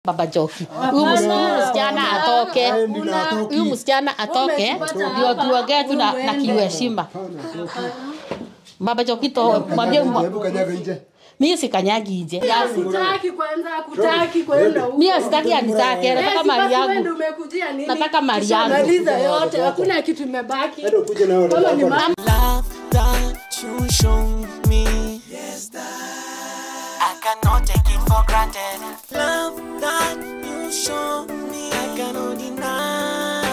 baba Joki. Huyu mus- huyu msichana atoke, huyu msichana atoke, ndio tuongee tu na, na kiuheshima. Baba Joki to mwambie mwa- Hebu kanyaga nje. mimi sikanyagi nje. Sitaki kwanza, kutaki kwenda huko. Mimi sitaki anitake, nataka Eh, mali basi wewe yangu. ndio umekujia nini? Nataka mali yangu. Maliza yote, hakuna kitu imebaki. Hata ukuje na watoto Kama ni wako. mali love that you show me. Yes, that I cannot take it for granted. Love that you show me, I cannot deny.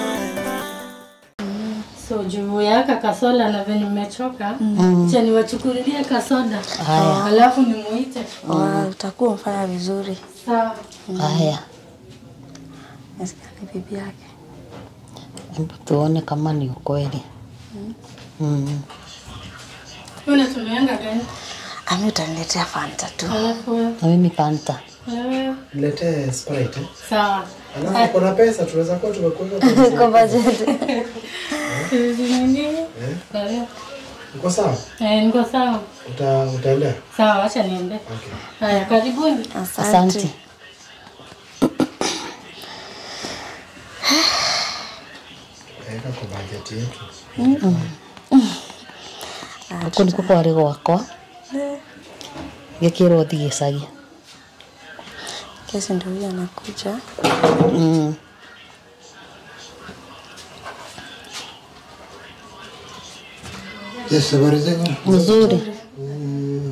So juu yaka kasoda na venye nimechoka, cha niwachukulie kasoda. Haya. Alafu nimuite. Wa- utakuwa umefanya vizuri. Sawa. Haya, Nasikia ni bibi yake. hebu tuone kama ni ukweli. Mm. Wewe unatumianga gani? Ami utaniletea fanta tu. Alafu wewe, Na mimi panta. wewe. Niletee Sprite. eh. Sawa. Alafu kuna pesa tunaweza kuwa tumekuweka kwa Kwa budget. Hizi nyingine? Sawa. Uko sawa? Eh, niko sawa. Uta utaendea? Sawa, acha niende. Okay. Haya, karibuni. Asante. Weka kwa budget yetu. Huku niko kwarĩ gwakwa gĩkĩrwo thi gĩcagi. Kesi ndio huyo anakuja. Mm. Yes, habari zenu? Mzuri. Mm.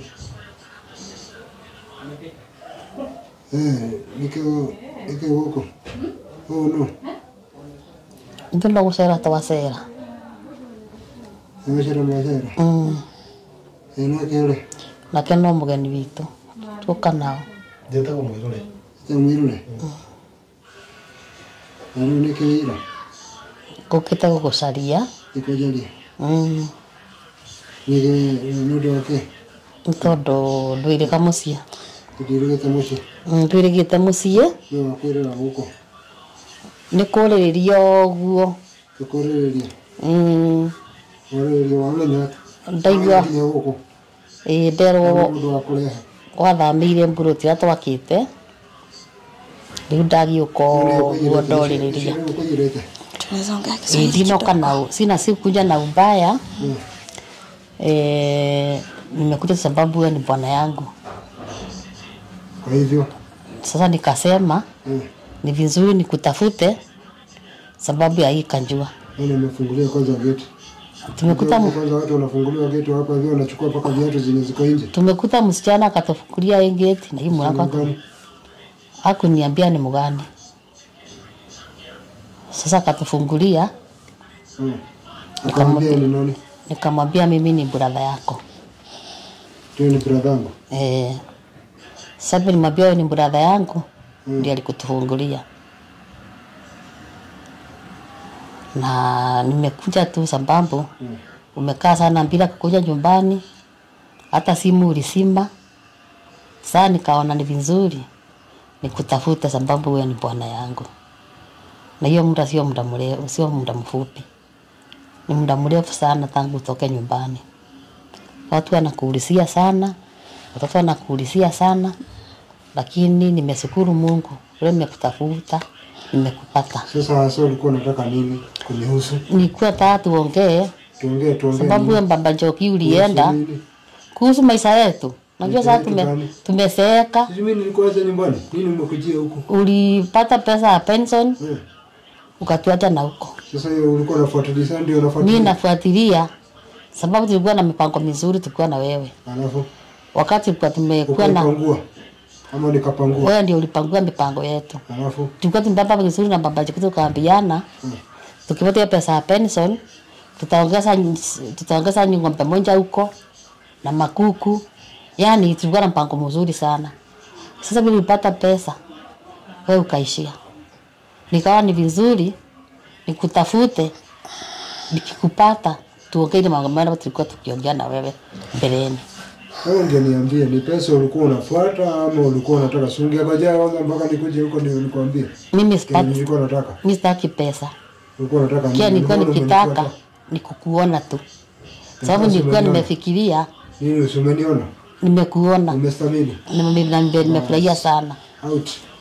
Eh, niko niko huko. Oh no. Ithuĩ no gũcera twacera. Nimeshara mazera. Mm. Eno kile. Nake no mũgeni witũ. Tũka nao. Jetagwo mwirure. Jamwirure. Ano nikira. Ngũkĩte gũgũcaria. Ikojalia. Mm. Nige nudo ke. Nĩ tondũ ndwĩrĩga mũciĩ. Tudirigete mushi. Mm, Ndwĩrĩgĩte mũciĩ. No akwirira huko. Nĩ kũrĩrĩria ũguo. Tukorereria. Mm. Orereria wamenya. Ndaigua Kinya huko. ĩĩ nderwo Mundu wa kureha. gwathamĩire mburoti ĩrĩa twakĩte rĩu ndagiũka ũguo ndorĩrĩria Ukujirete. Tunaweza ongea Ĩĩ, Kiswahili ndinoka kidogo. na sina sikuja na ubaya Mm. eh, nimekuja sababu wewe ni bwana yangu Kwa hivyo. sasa nikasema Mm. ni vizuri nikutafute sababu ya hii kanjua Mimi nimefungulia kwanza geti. tumekuta mu- kwanza watu wanafunguliwa geti hapa hivyo wanachukua mpaka viatu zenye ziko nje. tumekuta msichana akatufungulia hii geti na hii mlango aku- Gani? hakuniambia ni mgani sasa akatufungulia Mm. Akamwambia ni nani? nikamwambia mimi ni bradha yako Ndio ni brother yangu. Eh, sasa nilimwambia wewe ni bradha yangu Mm. ndiye alikutufungulia na nimekuja tu sababu Mm. umekaa sana bila kukuja nyumbani, hata simu ulisima. Sasa nikaona ni vizuri nikutafute sababu wewe ni bwana yangu, na hiyo muda sio muda mrefu, sio muda mfupi, ni muda mrefu sana tangu utoke nyumbani. Watu wanakuulizia sana, watoto wanakuulizia sana, lakini nimeshukuru Mungu leo nimekutafuta, nimekupata. Sasa hasa ulikuwa unataka nini kunihusu? Nilikuwa nataka tuongee Tuongee tuongee. sababu nini? ya baba Njoki ulienda Kuhusu nini? kuhusu maisha yetu. Najua Maisha sasa yetu tume, gani? tumeseeka, Sisi mimi nilikuwa acha nyumbani. Nini umekujia huku? ulipata pesa ya pension Eh. ukatuacha na huko. Sasa hiyo ulikuwa unafuatilia sana ndio Mimi unafuatilia. nafuatilia sababu tulikuwa na mipango mizuri tukiwa na wewe, Alafu wakati tulikuwa tumekuwa na ukapangua. Ama nikapangua. wewe, ndio ulipangua mipango yetu. Alafu Tulikuwa tumepanga vizuri na baba Njoki, tukaambiana Mm. tukipata hiyo pesa ya pension tutaongeza tutaongeza ng'ombe moja huko na makuku, yani tulikuwa na mpango mzuri sana. Sasa vile ulipata pesa wewe ukaishia, nikawa ni vizuri nikutafute, nikikupata tuongee ile mambo ambayo tulikuwa tukiongea na wewe mbeleni. wewe ungeniambia ni pesa ulikuwa unafuata ama ulikuwa unataka si ungengojea kwanza mpaka nikuje huko ndio nikwambie. Mimi Kenye sitaki, nilikuwa nataka. mimi sitaki pesa, Ulikuwa unataka kia nini? nilikuwa Mbona nikitaka umenifuata? ni kukuona tu, sababu Sasa nilikuwa umeniona? nimefikiria Nini usimeniona? nimekuona Umestamili? Nime- nime- nimefurahia sana Out.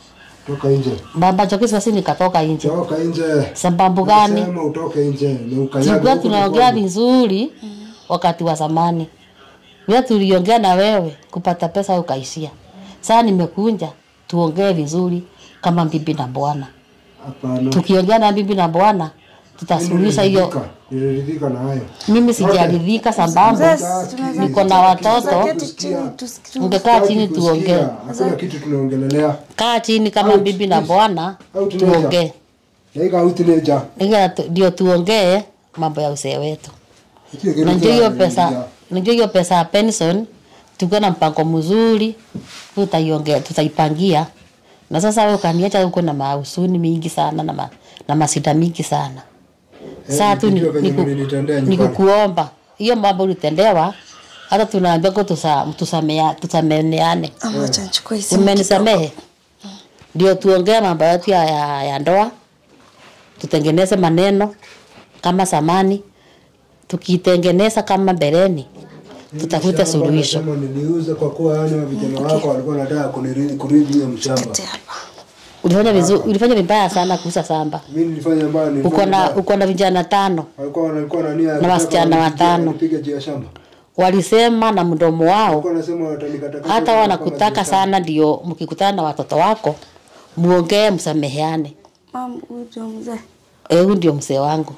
toka nje baba Njoki sasa nikatoka nje toka nje sababu gani Nasema utoke nje ni ukanyage tulikuwa huko tunaongea kwangu. vizuri wakati wa zamani vile tuliongea na wewe kupata pesa ukaishia sasa nimekunja tuongee vizuri kama bibi na bwana hapana tukiongea na bibi na bwana tutasuluhisha hiyo Niliridhika, niliridhika na hayo mimi sijaridhika sababu niko na watoto Keti chini tusikie. ungekaa chini Sitaki tuongee kusikia, hakuna kitu tunaongelelea kaa chini kama bibi na bwana Au tunaja. tuongee naika utineja Ila tu- ndio tuongee mambo ya usee wetu najua hiyo pesa najua hiyo pesa ya pension tukiwa na mpango mzuri tutaiongea tutaipangia na sasa wewe ukaniacha huko na mausuni mingi sana na, ma, na masida mingi sana saa tu ni- nikijua venye niku- mlinitendea nyumbani. nikukuomba hiyo mambo ulitendewa hata tunaambia ko tusa, tusamea, tusameneane Ama acha nichukue hii simu umenisamehe ndio tuongee mambo yetu ya, ya, ya ndoa tutengeneze maneno kama samani tukitengeneza kama mbeleni tutafute suluhisho Kama niliuza kwa kuwa yani vijana wako walikuwa wanataka kunirithi kurithi hiyo mshamba. kidogo hapa. ulifanya vizuri ulifanya vibaya sana kuuza samba Mimi nilifanya ambayo uko nilifanya. na mbaya. uko na vijana tano walikuwa walikuwa na nia ya na kutaka wasichana wanipige- watano. wanipige juu ya shamba. walisema na mdomo wao Walikuwa wanasema watanikata hata wanakutaka sana ndio mkikutana na watoto wako muongee msameheane Mam, huyu ndio mzee. Eh, huyu ndio mzee wangu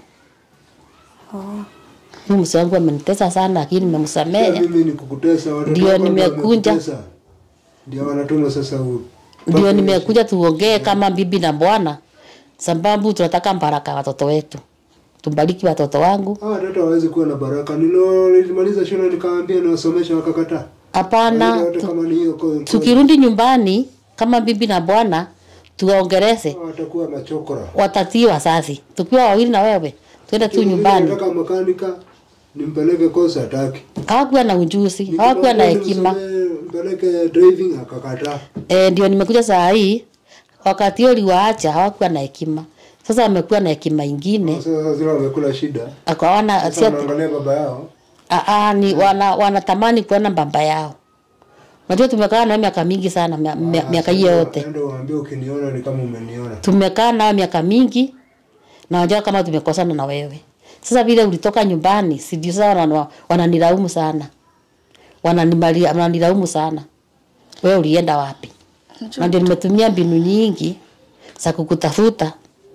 Oh. huyu mzee wangu amenitesa sana lakini nimemsamehe mimi ni kukutesa watoto Ndio wako nimekunja. wamekutesa. Ndio wanatuma sasa u- ndio nimekuja tuongee kama bibi na bwana sababu tunataka baraka ya watoto wetu tubariki watoto wangu Hawa watoto hawawezi kuwa na baraka. Nilo nilimaliza shule nikaambia niwasomesha wakakataa. hapana Watoto tu, kama ni hiyo kwa- kwa- tukirudi nyumbani kama bibi na bwana tuwaongereze watakuwa machokora. watatii wazazi tukiwa wawili na wewe tuende tu nyumbani Nataka makanika nimpeleke kosa hataki. hawakuwa na ujuzi hawakuwa na hekima Mpeleke driving akakataa. e, ndio nimekuja saa hii wakati hiyo liwaacha hawakuwa na hekima sasa wamekuwa na hekima ingine Sasa zile wamekula shida. akaona Sasa wanaangalia baba yao. Aa, ni wana, wanatamani kuona baba yao. Unajua tumekaa nao miaka mingi sana, mia- mia- miaka hiyo yote Ndio waambie ukiniona ni kama umeniona. tumekaa nao miaka mingi, na unajua kama tumekosana na wewe. Sasa vile ulitoka nyumbani, si ndio? Sasa wana- wananilaumu sana, Wananimali- wananilaumu sana, wewe ulienda wapi? Na ndio nimetumia mbinu nyingi za kukutafuta,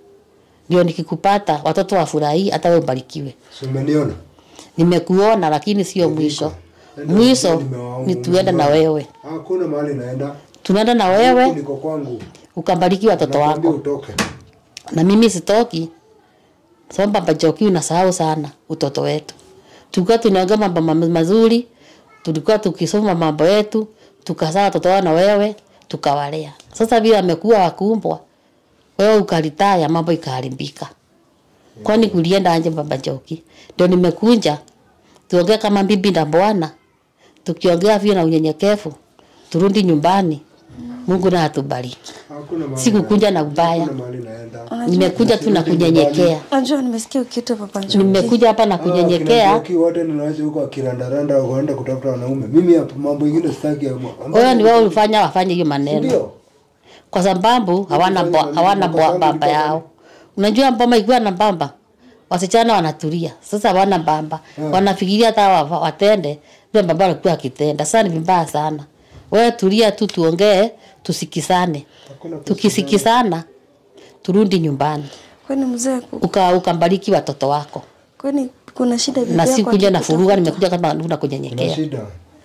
ndio nikikupata watoto wafurahii, hata wewe ubarikiwe. Si umeniona? Nimekuona lakini sio mwisho. Mwisho ni tuende na wewe, Hakuna mahali naenda. tunaenda na Huku wewe Niko kwangu. ukabariki watoto Nakwambia wako, utoke. na mimi sitoki sababu baba Joki unasahau sana utoto wetu. Tulikuwa tunaongea mambo ma- mazuri, tulikuwa tukisoma mambo yetu, tukazaa watoto wao na wewe tukawalea. Sasa vile amekuwa wakumbwa, wewe ukalitaya, mambo ikaharibika. Kwani kulienda anje baba Joki? Ndio nimekunja tuongee kama bibi na bwana, tukiongea vile na unyenyekevu, turudi nyumbani. Mungu na atubariki. Hakuna mahali. Sikukunja na naenda. ubaya, Hakuna mahali naenda. nimekuja tu na kunyenyekea. Unajua nimesikia ukiitwa Papa Njoki. Nimekuja hapa na kunyenyekea. Kunyenyekea. wote ninaacha huko akirandaranda waenda kutafuta wanaume. Mimi hapo mambo ingine sitaki. ya- ambayo- Wewe ni wewe ulifanya wafanye hiyo maneno, Ndio. kwa sababu hawana Ulifanya bo- maneno, hawana baba bo- zangu baba ilikuwa yao. Unajua mboma ikiwa na bamba, wasichana wanatulia. Sasa hawana bamba, wanafikiria hata wa- watende vile baba alikuwa akitenda. Sasa ni vibaya sana. Wewe tulia tu, tuongee, tusikisane. Hakuna Tukisikisana turudi nyumbani, Kwani mzee ku- uka ukambariki watoto wako, kwani kuna shida bibi na yako si kuja na akikutafuta? furuga. Nimekuja kama kuna Kuna kunyenyekea. shida.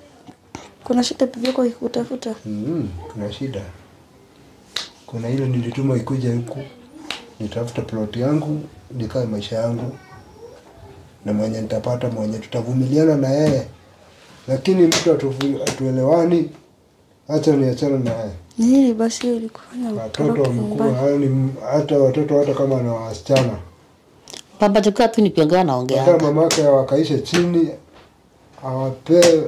Kuna shida bibi yako ikikutafuta? Mm, kuna shida. Kuna ile nilituma ikuja huku nitafuta plot yangu nikae maisha yangu na mwenye nitapata mwenye tutavumiliana na yeye, lakini mtu atuvu- atuelewani, acha niachana na yeye. Ni nini basi hiyo ilikufanya Watoto utoroke wamekuwa nyumbani? yani, hata watoto hata kama na wasichana, Baba tukiwa tu nikiongea hata naongea. mamake wakaishe chini awape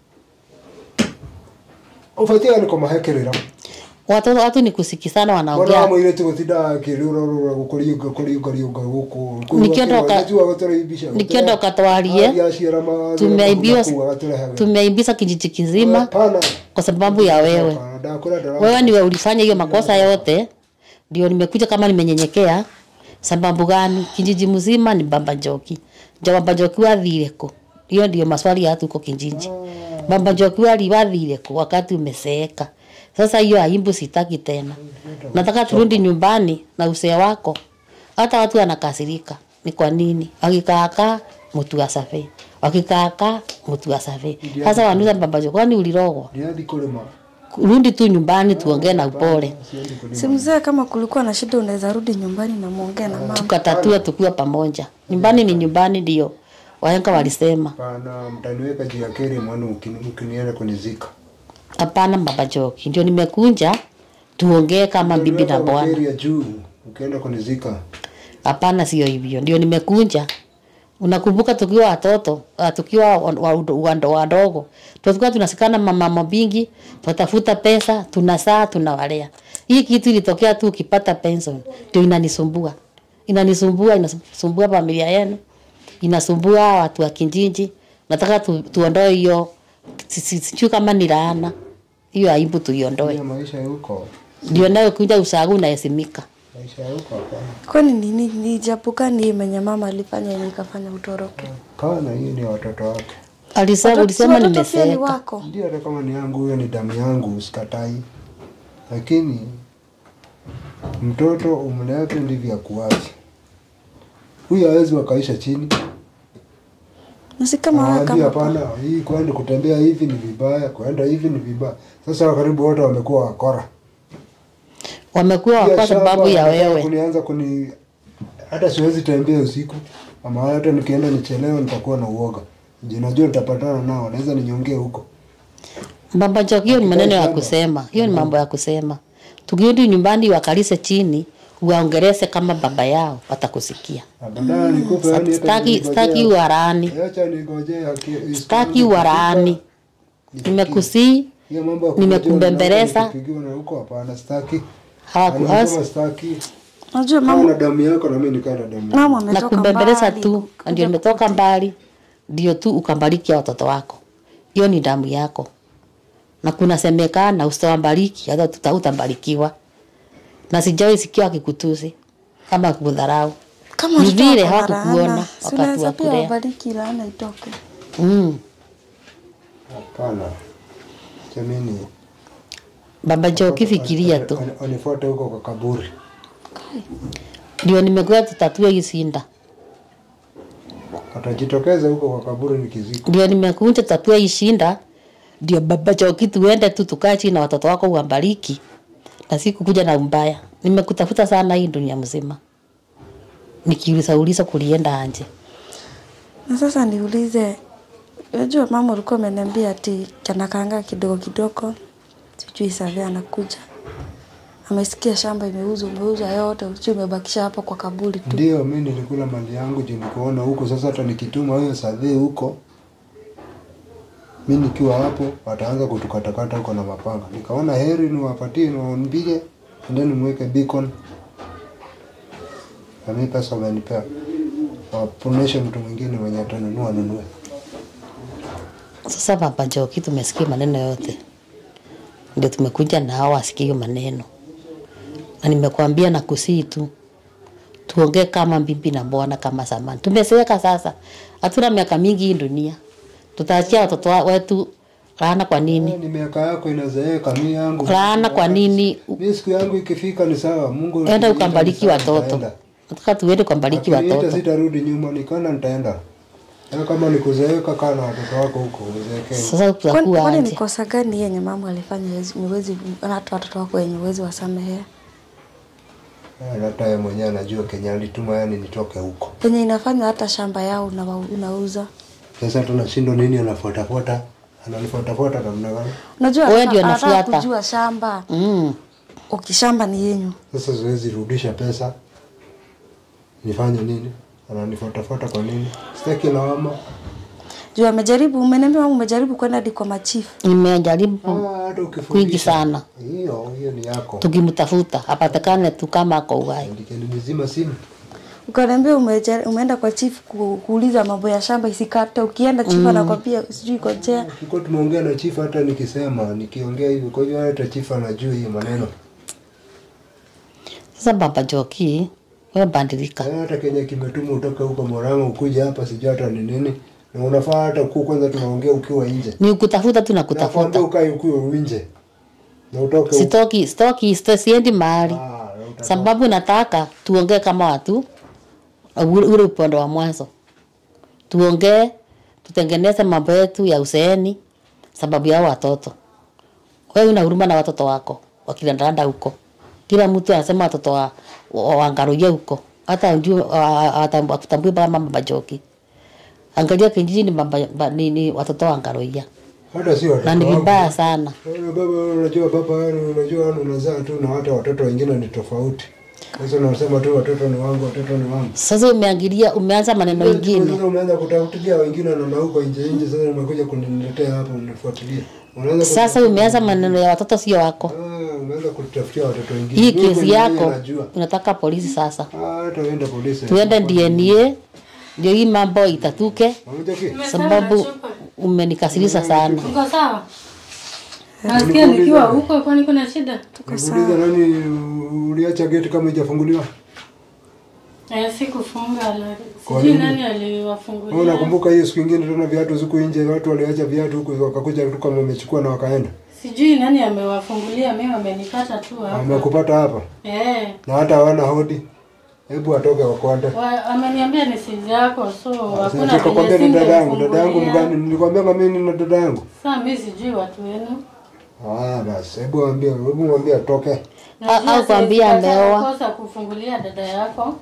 ufatia niko mahekerera Watoto watu ni kusikisana Mbona wanaongea. wamo ile tu gutida kirurarura gukuriuga kuriuga riuga guku Nikiondoka- Nikienda ukatwarie, tumeaibiwa tumeaibiza kijiji kizima Hapana. kwa sababu ya wewe. Ndakura darama. wewe ndiwe ulifanya hiyo makosa yote, ndio nimekuja kama nimenyenyekea. Sababu gani? Kijiji mzima ni Bamba Njoki. Jo Bamba Njoki wathire ku? Hiyo ndio maswali ya tuko kijiji. Bamba Njoki waliwathire ku wakati umeseeka. Sasa hiyo aibu sitaki tena. Nataka turudi nyumbani na usee wako. Hata watu wanakasirika. Ni kwa nini? Wakikaaka mtu asafe. Wakikaaka mtu asafe. Sasa wanuza Bamba Njoki kwani ulirogwa? Ndiadi kulima. Rudi tu nyumbani tuongee na upole. Siendi kulima. Si mzee, kama kulikuwa na shida unaweza rudi nyumbani na muongee na mama. tukatatua tukiwa pamoja. Nyumbani ni nyumbani, ndio wahenga walisema. Pana mtaniweka juu ya keri mwana ukini- ukinienda kunizika. Hapana baba Joki, ndio nimekunja tuongee kama bibi na Mtaniweka bwana. keri ya juu ukienda kunizika. Hapana, sio hivyo, ndio nimekunja. Unakumbuka tukiwa watoto uh, tukiwa wa- wa- wando wadogo tulikuwa tunasikana mama mabingi, tunatafuta pesa, tunasaa, tunawalea. Hii kitu ilitokea tu ukipata pension, ndio inanisumbua, inanisumbua, inasumbua familia yenu, inasumbua watu wa kijiji. Nataka tu, tuondoe hiyo, si- si- sijui kama ni laana hiyo, aibu tuiondoe, Hiyo maisha ya huko. ndio nayo kuja usagu unahesimika. Maisha ya huko hapana. Kwani ni ni, ni japo gani hii menye mama alifanya yenye ikafanya utoroke? Kana hii ni watoto wake. Alisema, Watoto- ulisema watoto pia ni nimeseeka. wako. Ndio hata kama ni yangu huyo ni damu yangu usikatai. Lakini mtoto umleake ndivyo akuache. Huyu hawezi wakaisha chini. Na si kama wewe Anawaambia kama hapana, hii kwenda kutembea hivi ni vibaya, kwenda hivi ni vibaya. Sasa karibu wote wamekuwa wakora. Wamekuwa Pia kwa shamba sababu ya wanataka wewe. Kunianza kuni hata siwezi tembea usiku. Ama hata nikienda nichelewe nitakuwa na uoga. Je, najua nitapatana nao, naweza ninyongee huko. Baba Joki, hiyo ni maneno ya shamba. kusema, hiyo ni mambo ya kusema. Tukirudi nyumbani wakalise chini, waongelese kama baba yao, watakusikia. Na Badala nikupe yani hata Staki ningojea- staki uharani, Acha ningojee haki- staki uharani. Nimekusii, Hiyo mambo ya kungojea nimekubembeleza. unaanza kupigiwa na huko hapana, staki. hawaku Yaani kama as- staki. Unajua Kama mama na damu yako na mimi nikaa na damu yangu. mama na ametoka kubembeleza mbali. tu, ndio nimetoka mbali, ndio tu ukambariki hao watoto wako. Hiyo ni damu yako, na kuna semekana usitawabariki, hata tuta- utabarikiwa. Na sijawahi sikia akikutusi kama kudharau. Kama Ni watoto vile wako na hawakukuona laana, si wakati unaweza wa pia kulea. wabariki laana itoke. Mm. Hapana. Jamini. Baba Joki, fikiria tu, Wanifuate huko kwa kaburi. ndio nimekuwa tutatue hii sinda, Atajitokeza huko kwa kaburi nikizika. ndio nimekuja tutatue hii shinda, ndio Baba Joki, tuende tu tukae chini na watoto wako uwabariki, na si kukuja na umbaya. Nimekutafuta sana hii dunia mzima, nikiuliza uliza kulienda anje. Na sasa niulize, unajua mama ulikuwa umeniambia ati kanakaanga kidogo kidogo, sijui savia anakuja amesikia shamba imeuzwa, umeuzwa yote, sijui umebakisha hapo kwa kaburi tu. Ndio mimi nilikula mali yangu juu nikuona huko. Sasa hata nikituma huyo sadhee huko, mimi nikiwa hapo wataanza kutukatakata huko na mapanga. Nikaona heri niwapatie niwaambie, endeni mweke beacon na mimi pesa wamenipea, waponeshe mtu mwingine mwenye atanunua nunue. Sasa Baba Joki, tumesikia maneno yote, ndio tumekuja na hao wasikie hiyo maneno, na nimekuambia na kusii tu tuongee kama bibi na bwana kama zamani. Tumezeeka sasa, hatuna miaka mingi hii dunia, tutaachia watoto wa- wetu laana. Kwa Eh, nini Ni miaka yako inazeeka, mimi yangu laana? Kwa nini mimi siku yangu ikifika ni sawa. Mungu enda akiniita ukambariki ni sawa, watoto? nitaenda. Nataka tuende ukambariki Akiniita watoto. sitarudi nyuma, nikana nitaenda. Na kama nikuzeeka, kaa na watoto wako huko uzeekee. Sasa Kwani tutakuwa kwani ni aje? kosa gani yenye mama alifanya huwezi- huwezi hata watoto wako wenye uwezi wasamehea? Eh, Hata yeye mwenyewe anajua Kenya alituma yani nitoke huko. Yenye inafanya hata shamba yao unawa- unauza. Sasa tunashindwa nini, anafuatafuata ananifuatafuata namna gani? Unajua Wewe anataka- ndio anataka unafuata. kujua shamba. Mm. Ukishamba ni yenyu. Sasa siwezi rudisha pesa, nifanye nini? Ananifuatafuata kwa nini? Sitaki lawama. Juu amejaribu, umeniambia mama umejaribu kwenda hadi kwa machifu. Nimejaribu Ah, hata ukifundisha kwingi sana, hiyo hiyo ni yako. tukimtafuta apatikane tu kama ako uhai. Andikeni mzima simu. ukaniambia umeja- umeenda kwa chief ku, kuuliza mambo ya shamba isikate ukienda chief anakwambia sijui kojea Tulikuwa tumeongea na chief hata nikisema nikiongea hivi, kwa hivyo hata chief anajua hiyo maneno. Sasa baba Joki, wewe bandilika. Eh, Hata Kenya kimetuma utoke huko Murang'a ukuje hapa sijui hata ni nini. Na unafaa hata ku kwanza tunaongea ukiwa nje. Ni kutafuta tu na Nakwambia kutafuta. ukae ukiwa nje. Na utoke huko. Sitoki, sitoki, sito- siendi mahali. Ah, na utatoka. Sababu nataka tuongee kama watu ule ule upande wa mwanzo. Tuongee, tutengeneze mambo yetu ya uzeeni sababu ya hao watoto. Wewe una huruma na watoto wako wakilandanda huko. Kila mtu anasema watoto wa, wa, waangalie huko. Hata ndio atambue kama mama Joki. Angalia kijijini mama ba- ni, ni watoto waangalia. Hata sio Na ni watoto vibaya wangu. sana. Wewe baba, unajua baba, unajua unazaa tu na hata watoto wengine ni tofauti. Sasa unasema tu watoto ni wangu, watoto ni wangu. Sasa umeangilia umeanza maneno mengine. Sasa umeanza kutafutilia wengine na na huko nje nje, sasa umekuja kuniletea hapa unifuatilia. Unaanza Sasa umeanza maneno ya watoto sio wako. Ah, umeanza kutafutia watoto wengine. Hii Mimi kesi mwenyewe yako najua. unataka polisi sasa. Ah, hata uende polisi. Tuende DNA ndio hii mambo itatuke Pamoja ki? sababu umenikasirisha sana. Uko sawa? Nasikia nikiwa huko, kwani kuna shida? Nikuuliza nani uliacha geti kama haijafunguliwa? Eh, sikufunga la. Kwa Sijui nini? nani Wewe aliwafungulia. unakumbuka hiyo siku ingine tena viatu ziku nje, watu waliacha viatu huko wakakuja tu kama wamechukua na wakaenda. Sijui nani amewafungulia, mimi wamenipata tu hapa. Amekupata hapa Eh, na hata hawana hodi. Hebu atoke wakwande. wa- ameniambia ni sizi yako, so hakuna Nikakwambia venye ni dada yangu, dada yangu singefungulia. mgani? Nilikwambia kama mimi na dada yangu. Sasa mimi sijui watu wenu. Ah, basi hebu mwambie, hebu mwambie atoke. Najua au kwambia siwezi kataa ameoa. kosa kufungulia dada yako.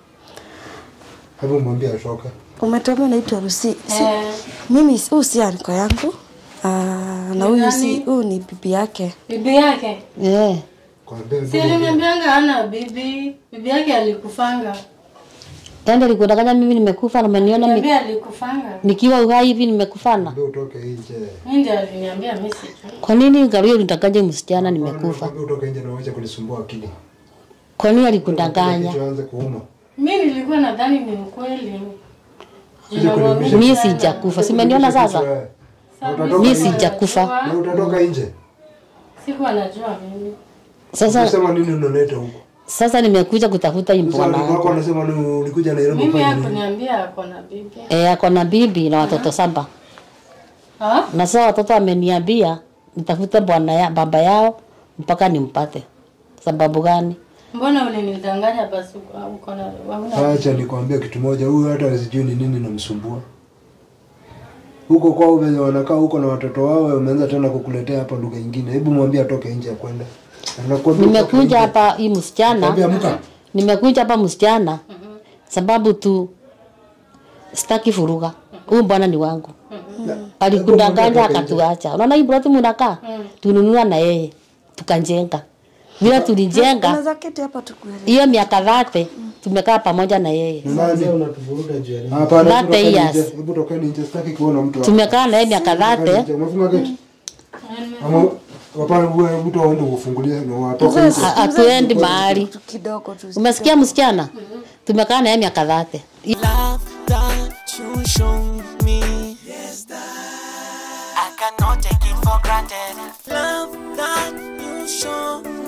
Hebu mwambie atoke. umetuambia naitwa Rusi si, Eh, mimi si- huyu si anko yangu Ah, na huyu si nani? huyu ni bibi yake bibi yake. Eh. Kwambia Si aliniambianga hana bibi. Bibi yake alikufanga. Tende likudanganya mimi nimekufa na umeniona mi- Niambia alikufanga. nikiwa uhai hivi nimekufana. Mwambie utoke nje. Mimi ndio aliniambia mimi sijui. Kwa nini Gabriel ulitanganya msichana nimekufa? Mwambie utoke nje na uache kunisumbua akili. Kwa nini alikudanganya? Kichwa anze kuuma. Mimi nilikuwa nadhani ni ukweli. Kuja kuniumisha. Mimi sijakufa. Simeniona sasa? Mimi sijakufa. Na utatoka nje. Sikuwa najua mimi. Sasa Unasema nini unaleta huko? sasa nimekuja kutafuta hii Sasa bwana watu wako wangu. wanasema ni ulikuja Nairobi Mimi kufanya nini? hakuniambia ako na bibi. Eh, ako na bibi na watoto saba. Ha? Na sasa watoto wameniambia nitafute bwana ya baba yao mpaka nimpate. Sababu gani? Mbona ulinidanganya basi uko uko na hauna Acha nikwambie kitu moja, huyu hata sijui ni nini namsumbua. Huko kwao venye wanakaa huko na watoto wao wameanza tena kukuletea hapa lugha nyingine. Hebu mwambie atoke nje ya kwenda. Anakuambia utoke Nimekuja nje. hapa hii msichana. Mwambie amka. Nimekuja hapa msichana sababu tu sitaki furuga. Huyu bwana ni wangu. Alikudanganya akatuacha. Unaona hii ploti mnakaa? Tununua na yeye. Tukajenga. Vile tulijenga unaweza keti hapa tukuelewe hiyo miaka dhate tumekaa pamoja na yeye. Nani? unatuvuruga juu ya nini? Hapana, That hebu tokeni years. nje. Hebu tokeni nje, sitaki kuona mtu hapa. Tumekaa na yeye miaka Tokeni dhate. nje. Umefunga geti? Ama hapana, wewe mtu aende ufungulie na watoke nje. Ha- Hatuendi mahali. tu kidogo tu Umesikia msichana? Tumekaa na yeye miaka dhate. Love that you show me. Yes, that I cannot take it for granted. Love that you show